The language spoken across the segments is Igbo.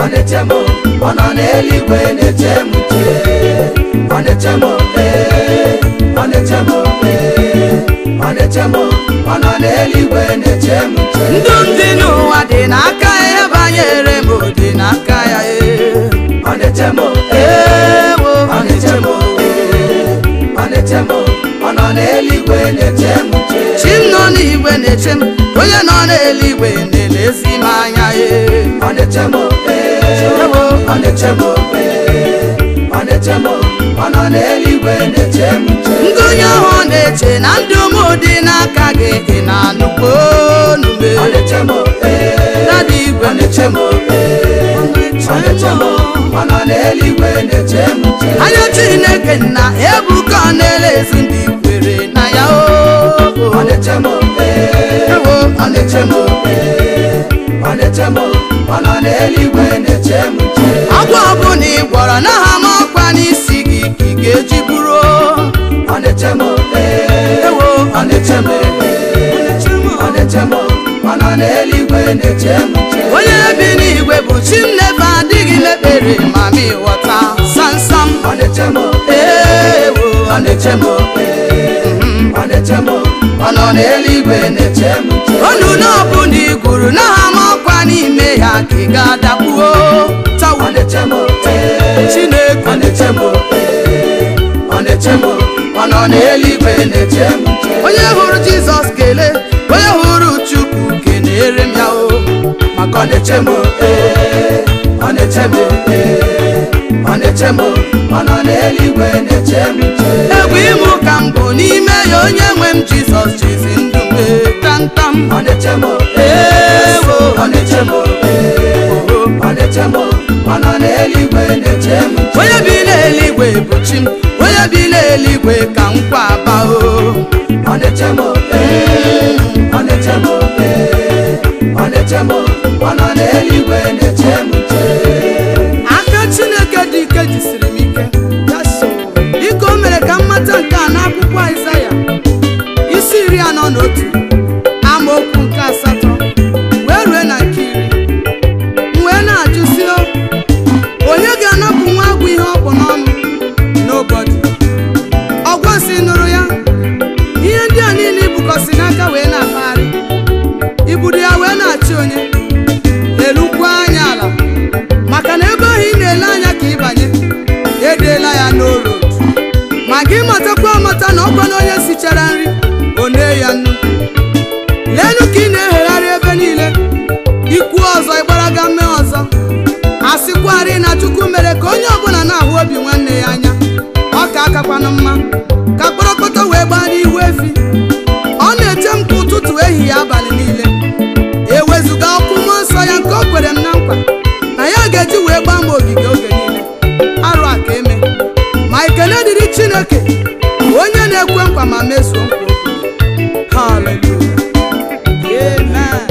ọ na-eche m ọ nọ n'eluigwe na-eche m nche ọ na-eche m ee ọ na-eche m ee ọ na-eche m ọ nọ n'eluigwe na-eche m nche ndụ m dị n'ụwa dị n'aka ya ihe banyere m dị n'aka ya ee ọ na-eche m ee ewo ọ na-eche m ee ọ na-eche m ọ nọ n'eluigwe na-eche m nche chi m nọ n'igwe na-eche m onye nọ n'eluigwe na-elezi m anya ee ọ na-eche m ee ewo ọ na-eche m ee ọ na-eche m ọ nọ n'eluigwe na-eche m nche ndị onye ahụ na-eche na ndụ m dị n'aka gị ị na-anụkwa onu m ọ na-eche m ee dada igwe ọ na-eche m ee ọ na-eche m ọ nọ n'eluigwe na-eche m nche anya chineke nna ebuka ọ na-elezi ndị kwere na ya o ọ na-eche m ee ewo ọ na-eche m ee ọ na-eche m ọ nọ n'eluigwe na-eche m nche agwọ ọbụla ị gwọrọ n'aha m ọkwa n'isi gị ka ị ga-eji bụrụ ọ na-eche m ee ewo ọ na-eche m ee ọ na-eche m ọ nọ n'eluigwe na-eche m nche onye bi n'igwe bụ chi m nefe adịghị mekpere ma m ịghọta samsam ọ na-eche m ewo ọ na-eche m ee ọ na-eche m ọ nọ n'eluigwe na-eche m nche onu n'ọbụla ị gwuru n'aha m ọkwa n'ime ya ka ị ga-adakpuo ọ tawa na-eche m ee chineke ọ na-eche m ee ọ na-eche m ọ nọ n'eluigwe na-eche m nche onye hụrụ jizọs kelee onye hụrụ chukwu kenere m ya o maka ọ na-eche m ee ọ na-eche m ee ọ na-eche m ọ nọ n'eluigwe na-eche m nche egwu ịmụ ka m bụ n'ime ya onye nwe m jizọs jizi ndụ m ee, tamtam ọ na-eche m ewo ọ na-eche m ee ọ na-eche m ọ nọ n'eluigwe na-eche m nche onye bi n'eluigwe bụ chi m onye bi n'eluigwe ka nkwa aba o ọ na-eche m ee ọ na-eche m ee ọ na-eche m ọ nọ n'eluigwe na-eche m nche aka chineke dị ike jisiri m ike dịka o mere ka m mata nke a n'akwụkwọ aịzaya isi iri anọ na otu amaokwu nke asatọ wee rue na nke iri m wee na-ajụ si o onye ga-anapụ nwa agwụ ihe ọ bụ n'ọnụ n'obodo ọgwọsi nụrụ ya ihe ndị a niile ibukọsi n'aka wee na-akpagharị ibudo ya wee na-achị onye elukwa anya ala maka na ebe ahụ ị na-ele anya ka ịbanye edeela ya n'oro ma gị matakwa amata na ọkwa na onye sichara nri o nee ya nnu leenụ ka ị na-ehegharị ebe niile ikwu ọzọ ịgbaraga mee ọzọ a sịkwarị na chukwu mere ka onye ọbụla na-ahụ obi nwanne ya anya ọ ka akakwana mma ka kpọrọkpọtọ wee gbaa n'ihu efi ọ na-eche m ka ụtụtụ ehihie abalị niile ewezụga ọkụ mmụọ nsọ ya nke o kwere m na nkwa na ya ga-eji wee gbaa m ogige oge niile arụ a ka eme ma ekele dịrị chineke onye na-ekwe nkwa ma mezuo nkwa o kwere. Hallelujah. Amen.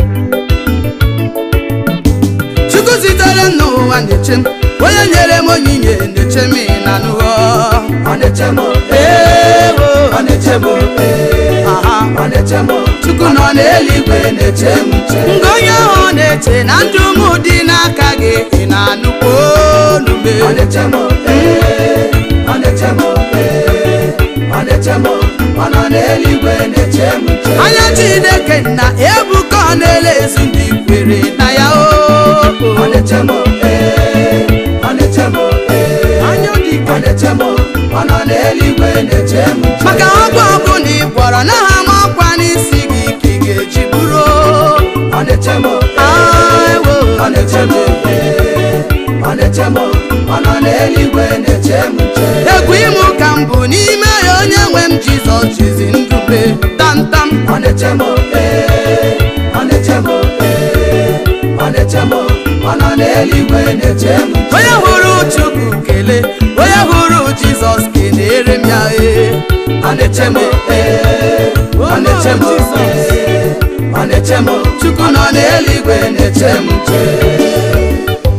chukwu zitere m n'ụwa na-eche m onye nyere m onyinye na-eche m na n'ụwa ọ na-eche m ewo ọ na-eche m ee aha ọ na-eche m chukwu nọ n'eluigwe na-eche m nche nke onye ahụ na-eche na ndụ m dị n'aka gị ị na-anụkwa olu m ọ na-eche m ee ọ na-eche m ee ọ na-eche m ọ nọ n'eluigwe na-eche m nche anya chineke na ebuka ọ na-elezi ndị kwere na ya o ọ na-eche m ee ọ na-eche m ee anya dị ọ na-eche m ọ nọ n'eluigwe na-eche m nche maka ọgwụ ọbụla ị gwọrọ n'aha m ọkwa n'isi gị ka ị ga-eji bụrụ ọ na-eche m Aiwo. ọ na-eche m ee ọ na-eche m ọ nọ n'eluigwe na-eche m nche egwu ịmụ ka m bụ n'ime ya onye nwe m jizọs jizi ndụ m tamtam ọ na-eche m ee ọ na-eche m ee ọ na-eche m ọ nọ n'eluigwe na-eche m nche onye hụrụ chukwu kelee onye hụrụ jizọs kelere m ya ee ọ na-eche m ee ọ na-eche m ee ọ na-eche m chukwu nọ n'eluigwe na-eche m nche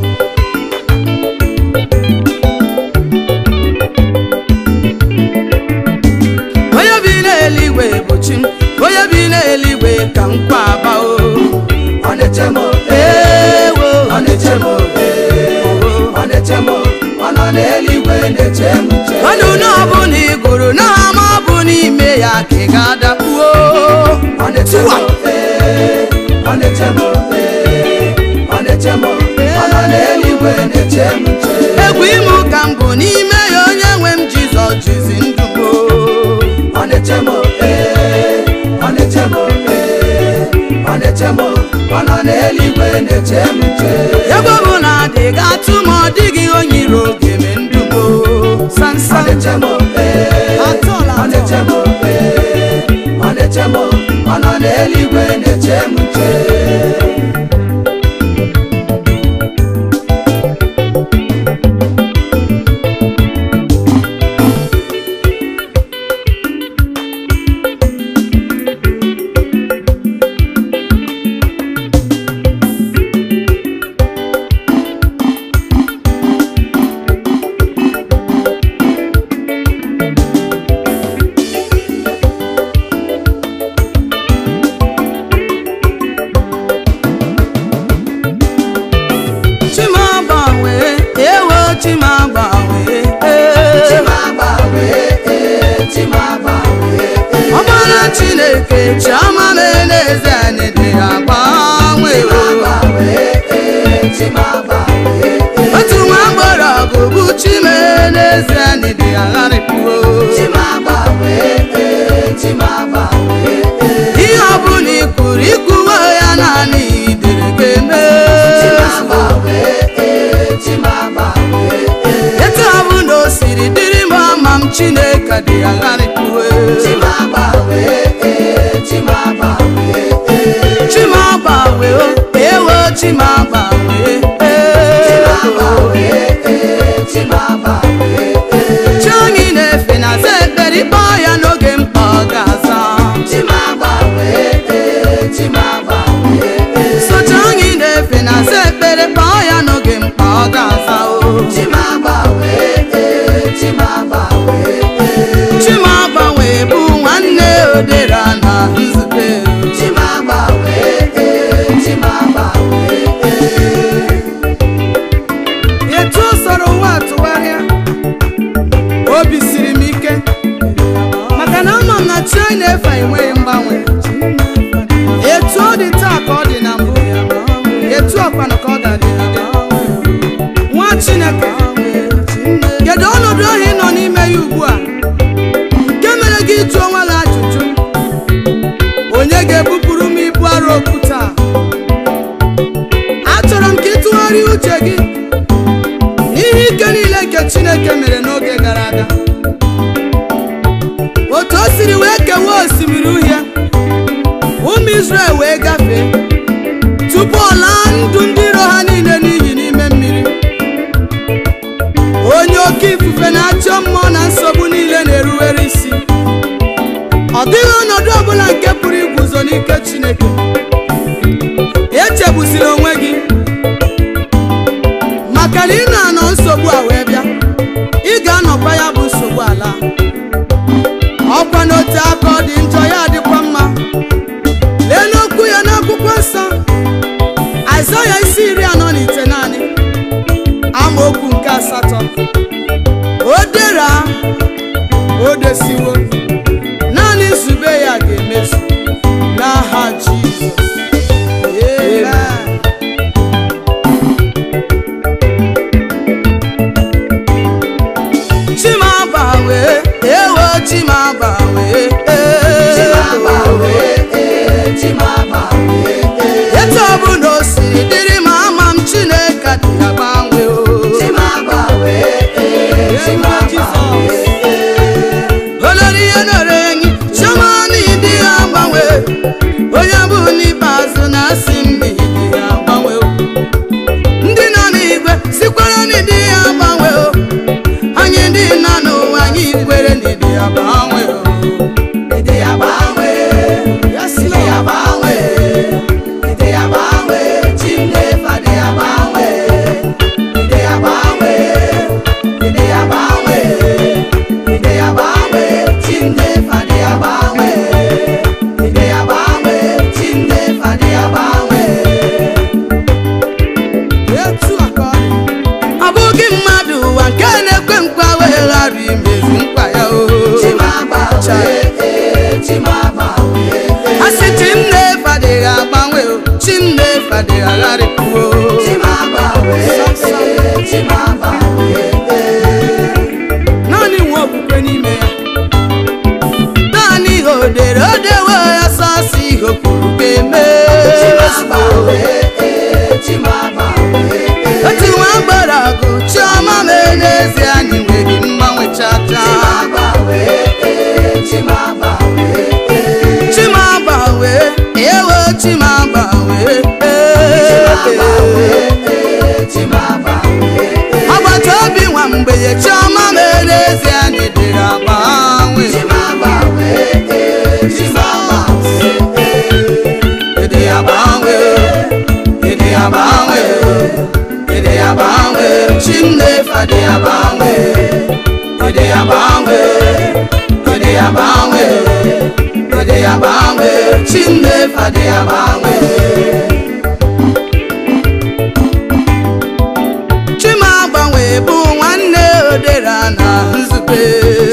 onye bi n'eluigwe bụ chi m onye bi n'eluigwe ka nkwa aba o ọ na-eche m ewo ọ na-eche m ee n'eluigwe na-eche m nche ọnụ na ọbụla ị gụrụ na ama bụ n'ime ya ka ị ga-adakpuo ọ na-eche m ee, ọ na-eche m ee, ọ na-eche m ọ nọ n'eluigwe na-eche m nche egwu ime ụka m bụ n'ime ya onye nwe m jizọs jizi ndụ m o. ọ na-eche m ee, ọ na-eche m ee, ọ na-eche m ọ nọ n'eluigwe na-eche m nche ebe ọ bụ na adịghị atụ ma ọ dịghị onye iro ga-eme ndụ m o. ọ sansan na-eche m ee, Atọla ọ na-eche m ee, ọ na-eche m ọ nọ n'eluigwe na-eche m nche chimagbanwe ewo chimagbanwe Chimagbanwe, ee, Chimagbanwe, ee. ọbara chineke chiọma meneze anyị dị agbanwe Chimagbanwe, ee, Chimagbanwe, ee. otu nwa mgbọrọgwụ bụ chimeneze anyị dị agharịpụo Chimagbanwe, ee, Chimagbanwe, ee. ihe ọbụla ikwuru ikwuwe ya naanị idere ga-eme Chimagbanwe, ee, Chimagbanwe, ee. etu ọbụla o siri dịrị m ama m chineke dị agharịpụo Chimagbanwe, ee, Chimagbanwe, ee. chimagbanwe o ewo chimagbanwe Chimagbanwe, ee, Chimagbanwe, ee. chi anyị na-efe na aza ekpere ịkpọ ya n'oge mkpa ọ ga-aza Chimagbanwe, ee, Chimagbanwe, ee. sochi anyị na-efe na aza ekpere kpọọ ya n'oge mkpa ọ ga-aza o Chimagbanwe, ee, Chimagbanwe, ee. chimagbanwe bụ nwanne odera na nzube Chimagbanwe, ee, Chimagbanwe, ee. etu o soro ụwa tụgharịa obi siri m ike maka na ama m na chi anyị na-efe enweghị mgbanwe etu ọ dị taa ka ọ dị na mbụ etu ọkwanụ ka ọ ga-adị nwa chineke kedu ọnọdụ ahụ ị nọ n'ime ya ugbu a nke mere gị ịjụ onwe gị ajụjụ onye ga-ebupụrụ m ibu arụ okwute a achọrọ m ka ị tụgharịa uche gị n'ihe ike niile nke chineke mere n'oge gara aga otu o siri wee kewaa osimiri uhie ụmụ Izrel wee gafee tupu ọ laa ndụ ndị iro ha niile n'iyi n'ime mmiri onye oke ifufe na-achọ mmụọ na nsogbu niile na-eruwere isi ọ dịghị ọnọdụ ọbụla nke pụrụ iguzo n'ike chineke echegbuzila onwe gị maka na ị na-anọ nsogbu a wee bịa ị ga-anọkwa ya bụ nsogbu ala ọkwa n'otu aka ọ dị njọ ya adịkwa mma lee n'okwu ya n'akwụkwọ nsọ Aịzaya isi iri anọ na ite naanị amaokwu nke asatọ o dera o desiwo naanị nzube ya ga-emezu n'aha Jizọs Amen. chimagbanwe ewo chimagbanwe ee dị agharịpụo naanị nwe okwukwe n'ime ya naanị ihe o dere o dewe ya sasị ihe o kwuru ga-eme otu nwa gbara agụ chiọma mee n'ezie anyị nweghị mgbanwe chacha chimagbanwe ewo chimagbanwe agbata obi nwa mgbenye chiọma mee n'ezie anyị dịrị agbanwe ịdị agbanwe ịdị agbanwe ịdị agbanwe chimnefa dị agbanwe ịdị agbanwe ịdị agbanwe ịdị agbanwe chimnefa dị agbanwe chimagbanwe bụ nwanne odera na nzube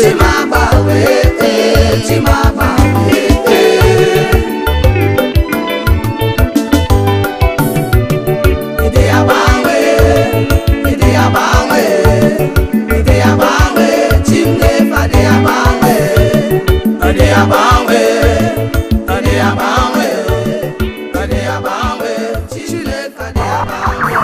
ọ dị agbanwe ọ dị agbanwe ọ dị agbanwe chineke dị agbanwe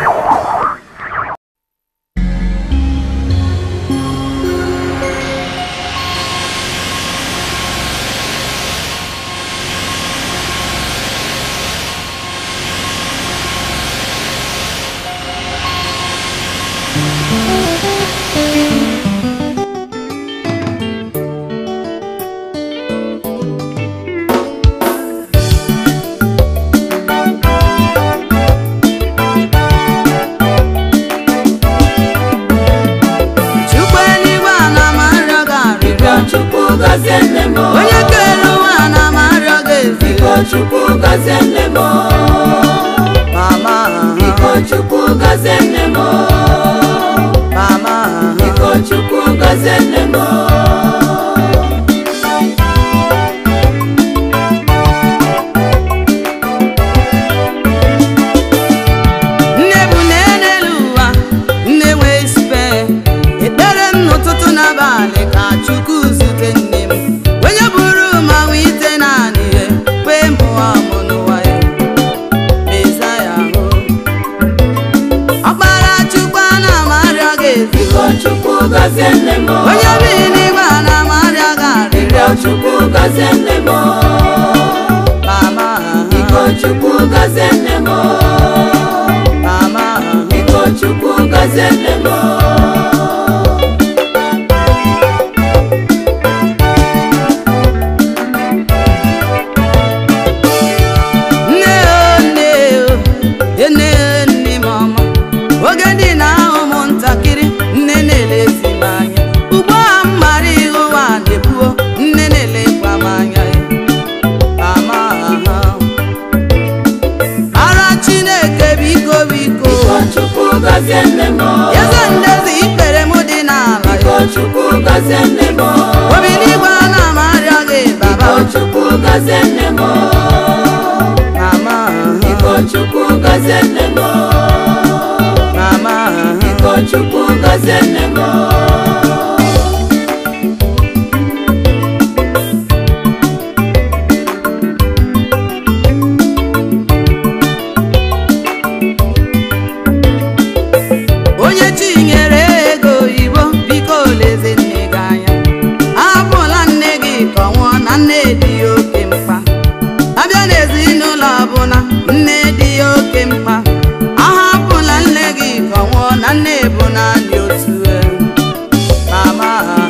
chukwu eluigwe ana m arịọ gị arịrịọ Chukwu gọzie nne m onye kere ụwa ana m arịọ gị Biko ezigbo Chukwu gọzie nne m mama Biko Chukwu gọzie nne m mama Biko Chukwu gọzie nne m nne bụ nne n'elu ụwa nne nwee isipe ekpere m n'ụtụtụ n'abalị ka chukwu zute nne m onye bụrụ ma nwee ite naanị ihe kwee mụọ mụ n'ụwa ya meza ya hụ ọkpara chukwu ana m arịọ gị Biko ezigbo Chukwu gọzie nne m onye bi n'igwe ana m arịọ gị arịrịọ Biko Chukwu gọzie nne m mama Biko Chukwu gọzie nne m mama Biko Chukwu gọzie nne m nne o nne o nne o nne m ọma oge dị na ahụ m ntakịrị nne na-elezi m anya ugbu a m mara ihe ụwa na-ebuo nne na-elekwa m anya mama ara chineke biko biko Biko Chukwu gọzie nne m eze ndezi ikpere m dị n'ala Biko Chukwu gọzie nne m obi n'igwe ana m arịọ gị baba Biko Chukwu gọzie nne m mama Biko Chukwu gọzie nne m mama Biko Chukwu gọzie nne m onye chinyere ego oyibo biko leze nne gị anya ahapụla nne gị ka ọ nwụọ na nne dị ya oke mkpa abịa n'ezinụlọ ọbụla nne dị ya oke mkpa ahapụla nne gị ka ọ nwụọ na nne bụ naanị otu e. mama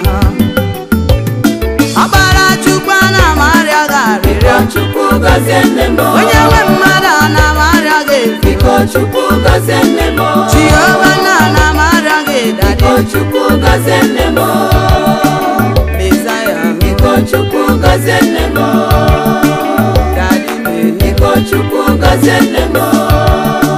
ọkpara chukwu ana m arịọ gị arịrịọ Biko Chukwu gọzie nne m onye nwe mmadụ ana m arịọ gị ezigbo Biko Chukwu gọzie nne m jehova na ana m arịọ gị dadi Biko Chukwu gọzie nne m mesaya Biko Chukwu gọzie nne m dadi mehe Biko Chukwu gọzie nne m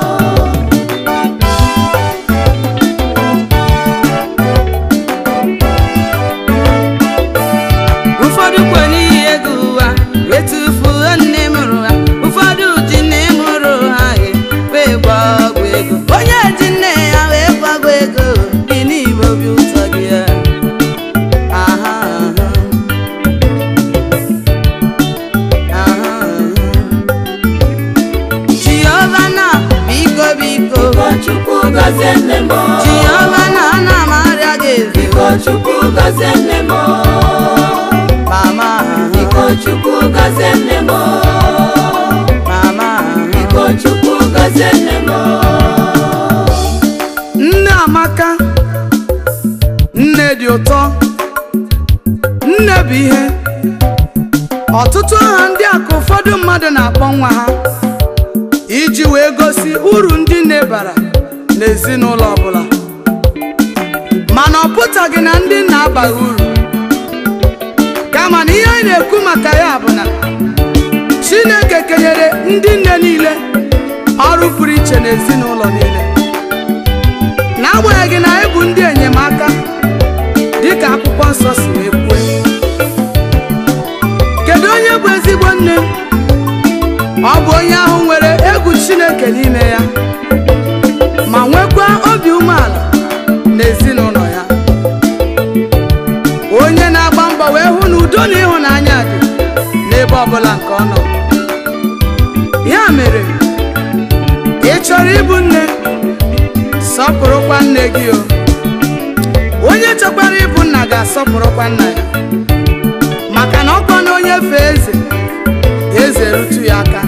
ụfọdụ kwe n'ihi ego ụwa wee tufuo nne mụrụ ha ụfọdụ ji nne mụrụ ha he gọzie nne m Jehova na ana m arịọ gị eze biko chukwu gọzie nne m mama biko chukwu gọzie nne m mama biko chukwu gọzie nne m nne amaka nne dị ụtọ nne bụ ihe ọtụtụ aha ndị a ka ụfọdụ mmadụ na-akpọ nwa ha iji wee gosi uru ndị nne bara n'ezinụlọ ọbụla mana ọ pụtaghị na ndị nna abaghị uru kama na ihe anyị na-ekwu maka ya bụ na chineke kenyere ndị nne niile ọrụ pụrụ iche n'ezinụlọ niile n'agbanyeghị na anyị bụ ndị enyemaka dịka akwụkwọ nsọ si wee kwue kedu onye bụ ezigbo nne ọ bụ onye ahụ nwere egwu chineke n'ime ya ma nwekwa obi umeala n'ezinụlọ ya onye na-agba mbọ wee hụ na udo na ịhụnanya dị n'ebe ọbụla nke ọ nọ ya mere ị chọrọ ịbụ nne sọpụrụkwa nne gị o onye chọkwara ịbụ nna ga-asọpụrụkwa nna ya maka na ọkwa na onye fee eze eze rutu ya aka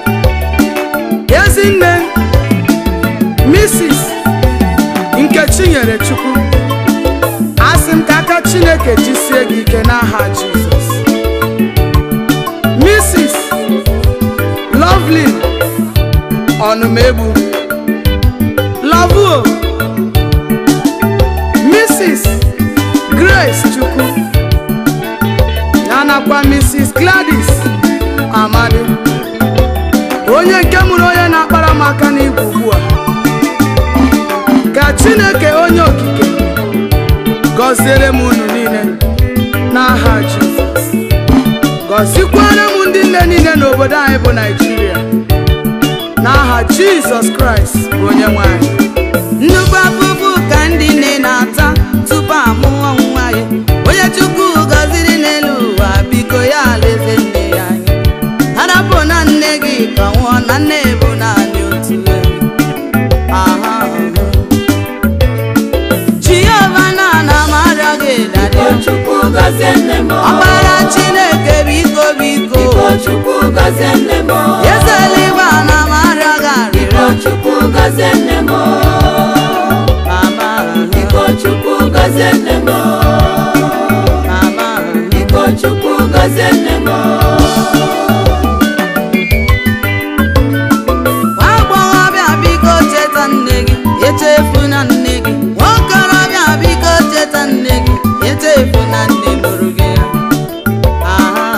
ezinne Mrs. Nkechi nyere Chukwu asị m ka aka Chineke jisie gị ike n'aha Jizọs Mrs. Lovelyn Ọnụmegbu Lavuo Mrs. Grace Chukwu ya nakwa Mrs. Gladys Amadi onye nke mụrụ onye na-akpara m aka n'igwe ugbu a ka Chineke onye okike gọziere m unu niile n'aha Jizọs gọzikwara m ndị nne niile n'obodo anyị bụ Naịjirịa n'aha Jizọs Kraịst bụ onye nwe anyị nnukwu afụfụ ka ndị nne na-ata tupu amụọ nwa ya onye Chukwu gọziri n'elu ụwa biko ya alaeze nne ya anya harapụ na nne gị ka nwụọ na nne bụ naanị otu ebe aha Jehova na ana m arịọ gị dadị biko chukwu gọzie nne m ọkpara Chineke biko biko biko chukwu gọzie nne m eze eluigwe ana m arịọ gị biko arịrịọ chukwu gọzie nne m mama biko chukwu gọzie nne m mama biko chukwu gọzie nne m nwa agbọghọbịa biko cheta nne gị echefuna nne gị nwaokorobịa biko cheta nne gị echefuna nne mụrụ gị ya aha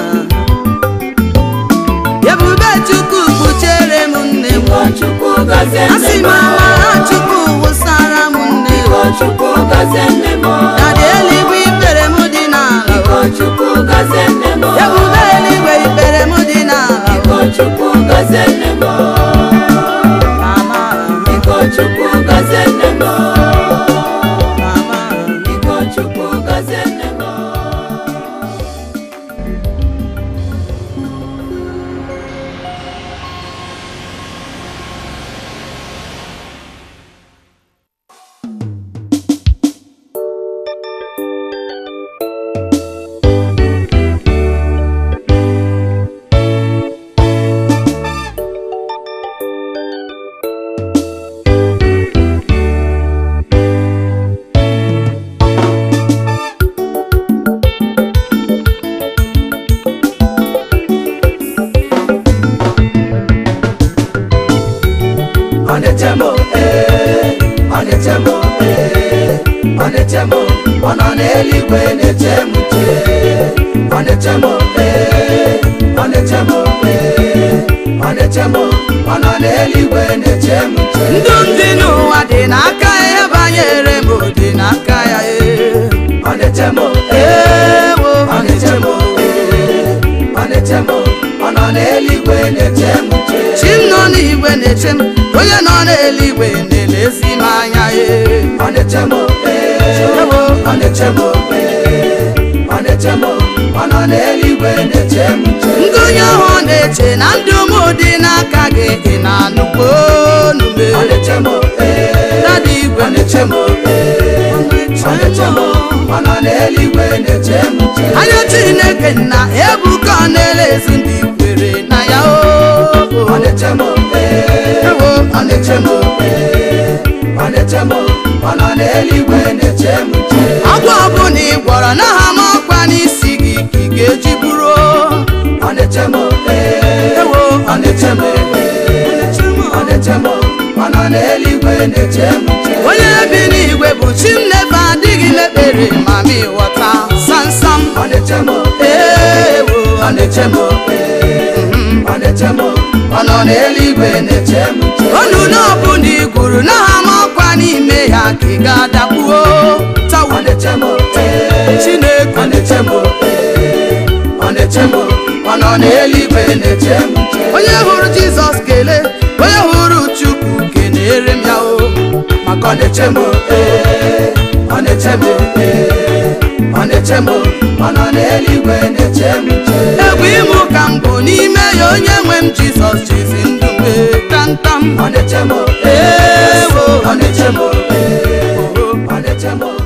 ebube chukwu kpuchere m nne m biko chukwu gọzie nne asị m m amara chukwu wụsara m nne m biko chukwu gọzie nne m dadị eluigwe ikpere m dị n'ala biko chukwu gọzie nne m ebube eluigwe ikpere m dị n'ala biko chukwu gọzie nne m mama biko chukwu gọzie nne m mama biko chukwu gọzie nne m ọ na-eche m ee ọ na-eche m ee ọ na-eche m ọ nọ n'eluigwe na-eche m nche ọ na-eche m ee ọ na-eche m ee ọ na-eche m ọ nọ n'eluigwe na-eche m nche ndụ ndị n'ụwa dị n'aka ya ihe banyere m dị n'aka ya ee ọ na-eche m ee ewo ọ na-eche m ee ọ na-eche m ọ nọ n'eluigwe na-eche m nche chi m nọ n'igwe na-eche m onye nọ n'eluigwe na-elezi m anya ee ọ na-eche m ee ewo ọ na-eche m ee ọ na-eche m ọ nọ n'eluigwe na-eche m nche ngụnye ahụ ọ na-eche na ndụ m dị n'aka gị ị na-anụkwa onume ọ na-eche m ee dada igwe ọ nọ n'eluigwe na-eche m nche anya chineke na ebuka ọ na-elezu ndị kwere na ya o ọ na-eche m ee Ewo. ọ na-eche m ee ọ na-eche m ọ nọ n'eluigwe na-eche m nche agwọ ọbụla ị gwọrọ na ha ma ọkwa n'isi gị ka ị ga-eji buru o. ọ na-eche m ee Ewo. ọ na-eche m ee ọ na-eche m ọ nọ n'eluigwe na-eche m nche onye bi n'igwe bụ chi m nefe adịghị mekpere ma ma ịghọta samsam ọ na-eche m ewo ọ na-eche m ee ọ na-eche m ọ nọ n'eluigwe na-eche m nche onu n'ọbụla ị gwuru na ha ma ọkwa n'ime ya ka ị ga-adakpuo tawa ọ na-eche m ee chineke ọ na-eche m ee ọ na-eche m ọ nọ n'eluigwe na-eche m nche onye hụrụ jizọs kelee onye hụrụ chukwu kenere m ya o maka ọ na-eche m ee ọ na-eche m ee ọ na-eche m ọ nọ n'eluigwe na-eche m nche egwu ịmụ ka m bụ n'ime ya onye nwe m jizọs jizi ndụ mee tamtam ọ na-eche m Ewo. ọ na-eche m ee ọ na-eche m